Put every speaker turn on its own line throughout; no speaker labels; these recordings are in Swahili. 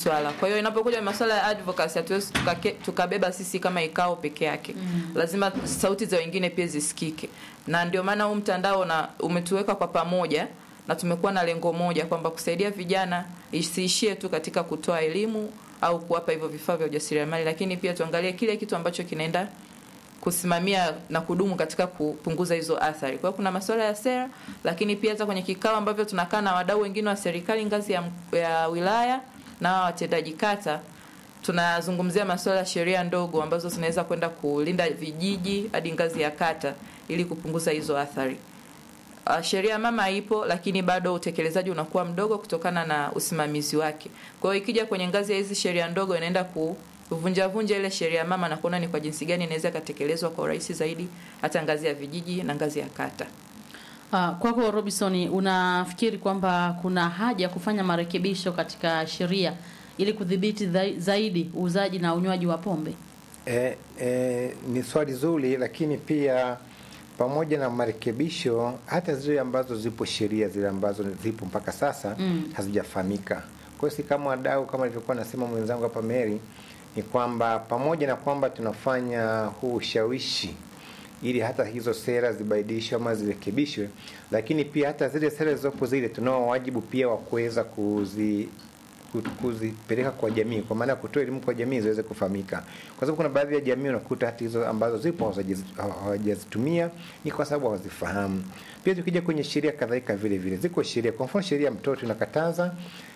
swala. Kwa hiyo inapokuja masuala ya advocacy, hatuwezi tukake- tukabeba sisi kama ikao peke yake mm. Lazima sauti za wengine pia zisikike, na ndio maana huu mtandao na umetuweka kwa pamoja na tumekuwa na lengo moja kwamba kusaidia vijana isiishie tu katika kutoa elimu au kuwapa hivyo vifaa vya ujasiriamali, lakini pia tuangalie kile kitu ambacho kinaenda kusimamia na kudumu katika kupunguza hizo athari. Kwa hiyo kuna masuala ya sera, lakini pia hata kwenye kikao ambavyo tunakaa na wadau wengine wa serikali ngazi ya, ya wilaya na hawa watendaji kata tunazungumzia masuala ya sheria ndogo ambazo zinaweza kwenda kulinda vijiji hadi ngazi ya kata ili kupunguza hizo athari. Uh, sheria mama ipo lakini bado utekelezaji unakuwa mdogo kutokana na usimamizi wake. Kwa hiyo ikija kwenye ngazi ya hizi sheria ndogo inaenda kuvunja vunja ile sheria mama na kuona ni kwa jinsi gani inaweza ikatekelezwa kwa urahisi zaidi hata ngazi ya vijiji na ngazi ya kata.
Uh, kwako Robinson, unafikiri kwamba kuna haja ya kufanya marekebisho katika sheria ili kudhibiti dhai- zaidi uuzaji na unywaji wa pombe?
E, e, ni swali zuri, lakini pia pamoja na marekebisho, hata zile ambazo zipo sheria zile ambazo zipo mpaka sasa
Mm.
hazijafahamika. Kwa hiyo si kama wadau, kama alivyokuwa nasema mwenzangu hapa Mary, ni kwamba pamoja na kwamba tunafanya huu ushawishi ili hata hizo sera zibadilishwe ama zirekebishwe, lakini pia hata zile sera zilizopo zile tunao wajibu pia wa kuweza kuzi ku- kuzipeleka kwa jamii, kwa maana ya kutoa elimu kwa jamii ziweze kufahamika, kwa sababu kuna baadhi ya jamii unakuta hata hizo ambazo zipo hawajazi- hawajazitumia ni kwa sababu hawazifahamu. Pia tukija kwenye sheria kadhalika, vile vile ziko sheria, kwa mfano sheria ya mtoto inakataza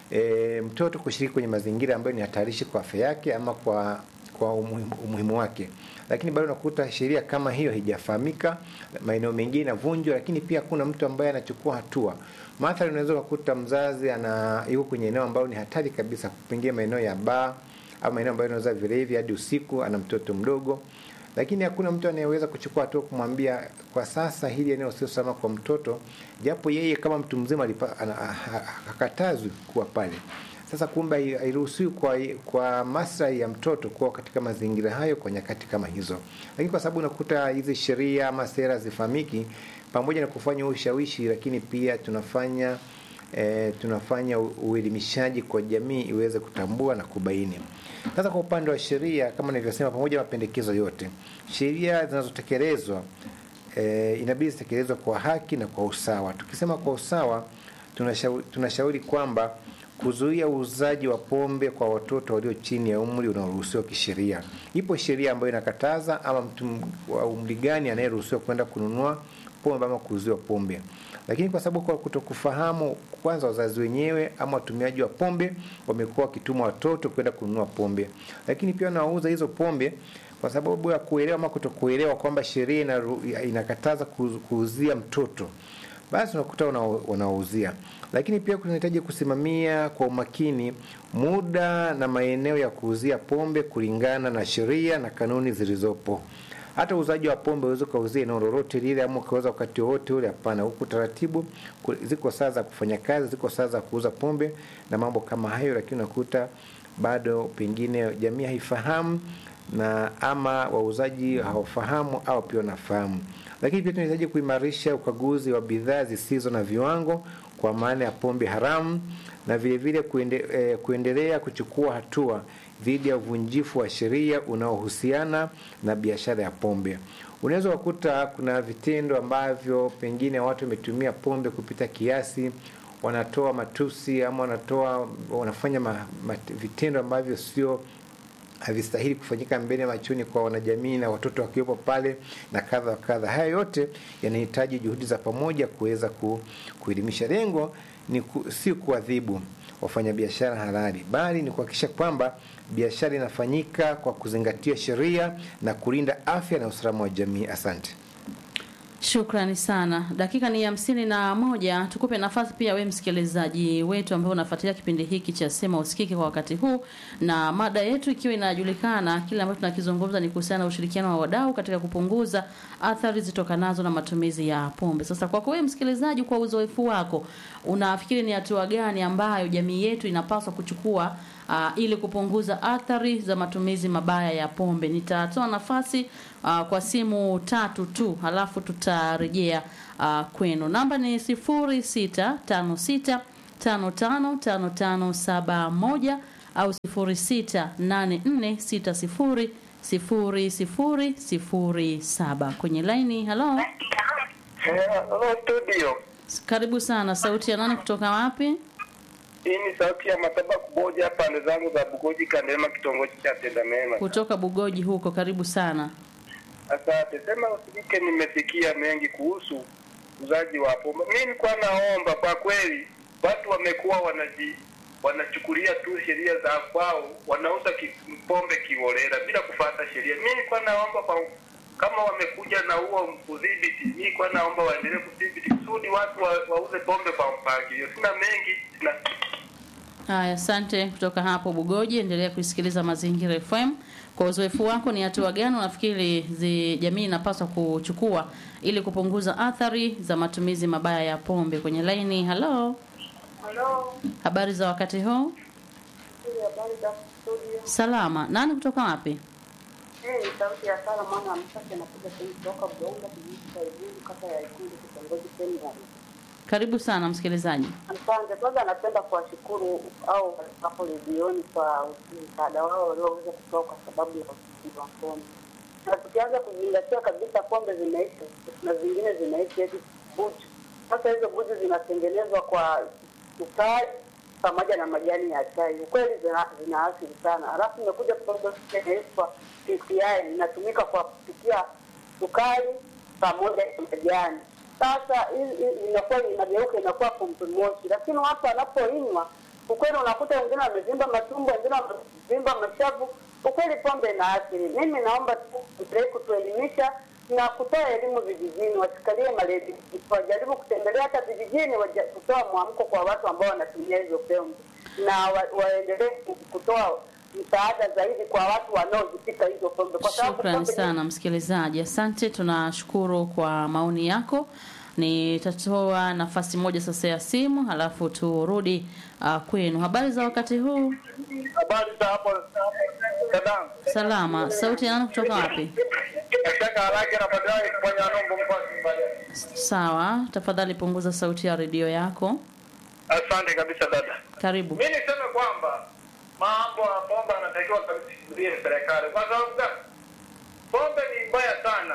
e, mtoto kushiriki kwenye mazingira ambayo ni hatarishi kwa afya yake ama kwa kwa umuhimu, umuhimu wake, lakini bado unakuta sheria kama hiyo haijafahamika, maeneo mengine inavunjwa, lakini pia kuna mtu ambaye anachukua hatua. Mathalan, unaweza ukakuta mzazi ana yuko kwenye eneo ambalo ni hatari kabisa, pengine maeneo ya baa au maeneo ambayo inauza vilevi hadi usiku, ana mtoto mdogo, lakini hakuna mtu anayeweza kuchukua hatua kumwambia kwa sasa hili eneo sio salama kwa mtoto, japo yeye kama mtu mzima alipa- ana- ha- ha- hakatazwi kuwa pale. Sasa kumbe hai- hairuhusiwi kwa, kwa maslahi ya mtoto kuwa katika mazingira hayo kwa nyakati kama hizo, lakini kwa sababu unakuta hizi sheria ama sera zifahamiki, pamoja na kufanya ushawishi, lakini pia tunafanya e, tunafanya u- uelimishaji kwa jamii iweze kutambua na kubaini. Sasa kwa upande wa sheria, kama nilivyosema, pamoja na mapendekezo yote, sheria zinazotekelezwa e, inabidi zitekelezwe kwa haki na kwa usawa. Tukisema kwa usawa, tunashauri, tunashauri kwamba kuzuia uuzaji wa pombe kwa watoto walio chini ya umri unaoruhusiwa kisheria. Ipo sheria ambayo inakataza ama mtu m- wa umri gani anayeruhusiwa kwenda kununua pombe ama kuuziwa pombe, lakini kwa sababu kwa kutokufahamu, kwanza wazazi wenyewe ama watumiaji wa pombe wamekuwa wakituma watoto kwenda kununua pombe, lakini pia wanauza hizo pombe kwa sababu ya kuelewa ama kutokuelewa kwamba sheria inaru- inakataza kuuz- kuuzia mtoto basi unakuta wana- wanawauzia. Lakini pia kunahitaji kusimamia kwa umakini muda na maeneo ya kuuzia pombe kulingana na sheria na kanuni zilizopo. Hata uuzaji wa pombe uweze ukauzia eneo lolote lile ama ukauza wakati wowote ule, hapana. Huku taratibu ku- ziko saa za kufanya kazi, ziko saa za kuuza pombe na mambo kama hayo, lakini unakuta bado pengine jamii haifahamu na ama wauzaji hawafahamu au pia wanafahamu. Lakini pia tunahitaji kuimarisha ukaguzi wa bidhaa zisizo na viwango kwa maana ya pombe haramu na vile vile kuende, eh, kuendelea kuchukua hatua dhidi ya uvunjifu wa sheria unaohusiana na biashara ya pombe. Unaweza kukuta kuna vitendo ambavyo pengine watu wametumia pombe kupita kiasi, wanatoa matusi ama wanatoa wanafanya ma, ma, vitendo ambavyo sio havistahili kufanyika mbele machoni kwa wanajamii na watoto wakiwepo pale na kadha wa kadha. Haya yote yanahitaji juhudi za pamoja kuweza ku, kuelimisha. Lengo ni ku, si kuadhibu wafanyabiashara halali, bali ni kuhakikisha kwamba biashara inafanyika kwa kuzingatia sheria na kulinda afya na usalama wa jamii. Asante.
Shukrani sana. Dakika ni hamsini na moja. Tukupe nafasi pia we msikilizaji wetu ambaye unafuatilia kipindi hiki cha Sema Usikike kwa wakati huu, na mada yetu ikiwa inajulikana, kile ambacho tunakizungumza ni kuhusiana na ushirikiano wa wadau katika kupunguza athari zitokanazo na matumizi ya pombe. Sasa kwako wewe msikilizaji, kwa uzoefu wako, unafikiri ni hatua gani ambayo jamii yetu inapaswa kuchukua uh, ili kupunguza athari za matumizi mabaya ya pombe. Nitatoa nafasi uh, kwa simu tatu tu, halafu tutarejea uh, kwenu. Namba ni sifuri sita tano sita tano tano tano tano saba moja au 0684600007 kwenye laini. Halo,
Hello studio.
karibu sana. Sauti ya nani kutoka wapi?
Hii ni sauti ya Mataba Kuboja pande zangu za Bugoji Kandema kitongoji cha Tenda Mema.
Kutoka Bugoji huko, karibu sana.
Asante. Sema usikike nimesikia mengi kuhusu uzaji wa pombe. Mimi nilikuwa naomba kwa kweli watu wamekuwa wanaji wanachukulia tu sheria za kwao, wanauza ki, pombe kiholela bila kufuata sheria. Mimi nilikuwa naomba kwa kama wamekuja na huo udhibiti, mimi nilikuwa naomba waendelee kudhibiti kusudi watu wa, wauze pombe kwa mpangilio. Sina mengi, sina
Haya, asante kutoka hapo Bugoji. Endelea kuisikiliza Mazingira FM. Kwa uzoefu wako, ni hatua gani unafikiri zi jamii inapaswa kuchukua ili kupunguza athari za matumizi mabaya ya pombe? Kwenye laini, halo,
Halo,
habari za wakati huu?
hii habari za studio.
Salama. Nani kutoka wapi?
Hii ni sauti ya Sara mwana wa Msake anakuja sehemu kutoka Buonga kijiji cha Igundu kata ya Ikundu kitongoji Seminari.
Karibu sana msikilizaji.
Asante. Kwanza napenda kuwashukuru au hapo redioni kwa msaada wao walioweza kutoa kwa sababu ya usikivu wa pombe, na tukianza kuzingatia kabisa pombe zinaisha na zingine zinaisha hizi buju. Sasa hizo buju zinatengenezwa kwa sukari pamoja na majani ya chai. Ukweli zina, zina asili sana. Alafu imekuja pombe inaitwa PCI inatumika kwa kupikia sukari pamoja na majani. Sasa hii- hii inakuwa inageuka inakuwa pombe moshi, lakini watu wanapoinywa, ukweli unakuta wengine wamevimba matumbo, wengine wamevimba mashavu. Ukweli pombe ina athiri. Mimi naomba tu endelee kutuelimisha na kutoa elimu vijijini, wasikalie maledi, wajaribu kutembelea hata vijijini, waja- kutoa mwamko kwa watu ambao wanatumia hizo pombe na wa, waendelee kutoa msaada zaidi kwa watu wanaozipika hizo pombe, kwa sababu
Shukrani
pombe ni
sana msikilizaji, asante. Tunashukuru kwa maoni yako. Nitatoa nafasi moja sasa ya simu, halafu turudi uh, kwenu. Habari za wakati huu?
habari za hapo kadam.
Salama. Sauti ya nani kutoka wapi?
Nataka haraka na baadaye kufanya nombo mkoa Simbaya.
Sawa, tafadhali punguza sauti ya redio yako.
Asante kabisa dada.
Karibu.
Mimi niseme kwamba mambo ya pombe anatakiwa kabisa kusimamia serikali, kwa sababu gani? Pombe ni mbaya sana.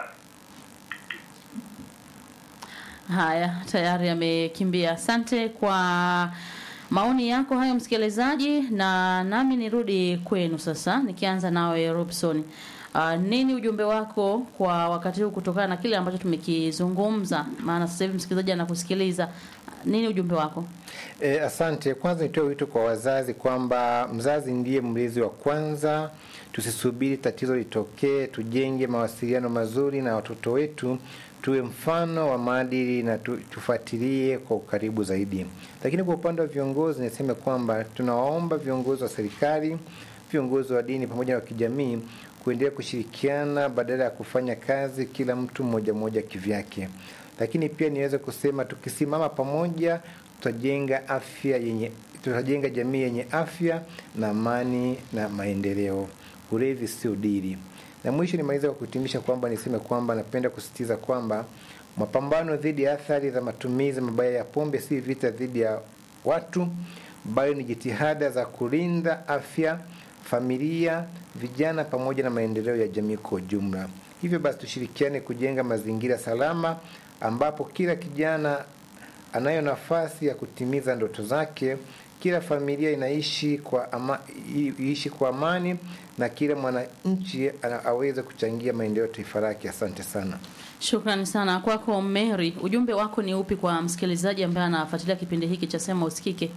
Haya, tayari amekimbia. Asante kwa maoni yako hayo msikilizaji, na nami nirudi kwenu sasa, nikianza nawe Robson. Uh, nini ujumbe wako kwa wakati huu kutokana na kile ambacho tumekizungumza? Maana sasa hivi msikilizaji anakusikiliza. Nini ujumbe wako?
E, asante. Kwanza nitoe wito kwa wazazi kwamba mzazi ndiye mlezi wa kwanza. Tusisubiri tatizo litokee, tujenge mawasiliano mazuri na watoto wetu, tuwe mfano wa maadili na tu, tufuatilie kwa ukaribu zaidi. Lakini kwa upande wa viongozi, niseme kwamba tunawaomba viongozi wa serikali, viongozi wa dini pamoja na wa kijamii kuendelea kushirikiana badala ya kufanya kazi kila mtu mmoja mmoja kivyake. Lakini pia niweze kusema tukisimama pamoja tutajenga afya yenye tutajenga jamii yenye afya na amani na maendeleo. Ulevi sio dili. Na mwisho nimaliza kwa kuhitimisha kwamba niseme kwamba napenda kusisitiza kwamba mapambano dhidi ya athari za matumizi mabaya ya pombe si vita dhidi ya watu, bali ni jitihada za kulinda afya, familia, vijana pamoja na maendeleo ya jamii kwa ujumla. Hivyo basi tushirikiane kujenga mazingira salama ambapo kila kijana anayo nafasi ya kutimiza ndoto zake, kila familia inaishi kwa ama, i- iishi kwa amani na kila mwananchi ana- aweze kuchangia maendeleo ya taifa lake. Asante sana.
Shukrani sana kwako Mary. Ujumbe wako ni upi kwa msikilizaji ambaye anafuatilia kipindi hiki cha Sema Usikike?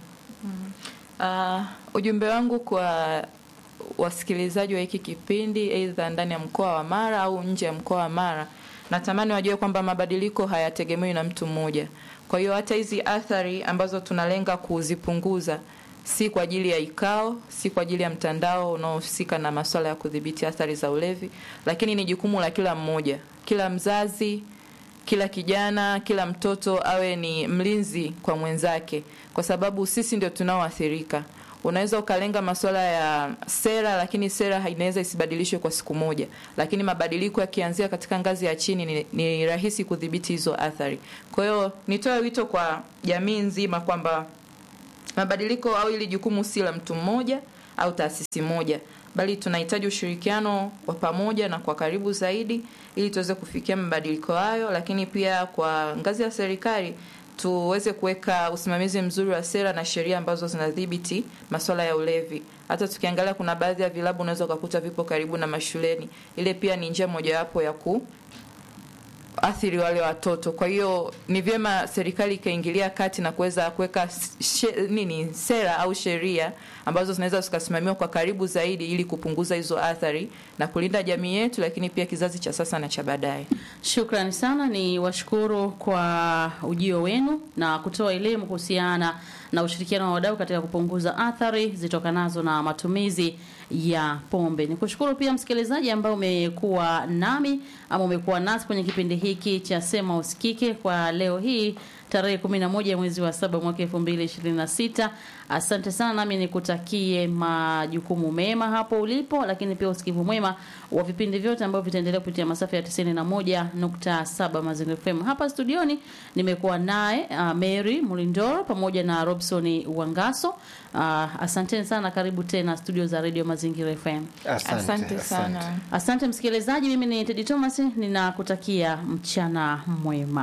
Uh, ujumbe wangu kwa wasikilizaji wa hiki kipindi aidha ndani ya mkoa wa Mara au nje ya mkoa wa Mara, natamani wajue kwamba mabadiliko hayategemewi na mtu mmoja. Kwa hiyo hata hizi athari ambazo tunalenga kuzipunguza si kwa ajili ya ikao, si kwa ajili ya mtandao unaohusika na masuala ya kudhibiti athari za ulevi, lakini ni jukumu la kila mmoja, kila mzazi, kila kijana, kila mtoto awe ni mlinzi kwa mwenzake, kwa sababu sisi ndio tunaoathirika. Unaweza ukalenga masuala ya sera, lakini sera inaweza isibadilishwe kwa siku moja, lakini mabadiliko yakianzia katika ngazi ya chini ni, ni rahisi kudhibiti hizo athari. Kwa hiyo nitoe wito kwa jamii nzima kwamba mabadiliko au ili jukumu si la mtu mmoja au taasisi moja bali tunahitaji ushirikiano wa pamoja na kwa karibu zaidi ili tuweze kufikia mabadiliko hayo lakini pia kwa ngazi ya serikali tuweze kuweka usimamizi mzuri wa sera na sheria ambazo zinadhibiti masuala ya ulevi hata tukiangalia kuna baadhi ya vilabu unaweza ukakuta vipo karibu na mashuleni ile pia ni njia mojawapo ya ku athiri wale watoto kwa hiyo ni vyema serikali ikaingilia kati na kuweza kuweka she- nini sera au sheria ambazo zinaweza zikasimamiwa kwa karibu zaidi ili kupunguza hizo athari na kulinda jamii yetu lakini pia kizazi cha sasa na cha baadaye
Shukrani sana, ni washukuru kwa ujio wenu na kutoa elimu kuhusiana na ushirikiano wa wadau katika kupunguza athari zitokanazo na matumizi ya pombe. Nikushukuru pia msikilizaji ambao umekuwa nami ama umekuwa nasi kwenye kipindi hiki cha Sema Usikike kwa leo hii tarehe 11 mwezi wa saba mwaka 2026. Asante sana, nami nikutakie majukumu mema hapo ulipo, lakini pia usikivu mwema wa vipindi vyote ambavyo vitaendelea kupitia masafa ya 91.7 Mazingira FM. Hapa studioni nimekuwa naye uh, Mary Mulindoro pamoja na Robson Wangaso. Uh, asanteni sana, karibu tena studio za Radio Mazingira FM.
Asante,
asante sana
asante.
Asante msikilizaji, mimi ni Teddy Thomas, ninakutakia mchana mwema.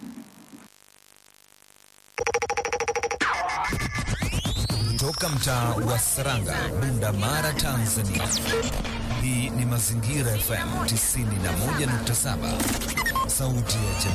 Toka mtaa wa Saranga, Bunda Mara, Tanzania. Hii ni Mazingira FM 91.7, sauti ya jamii.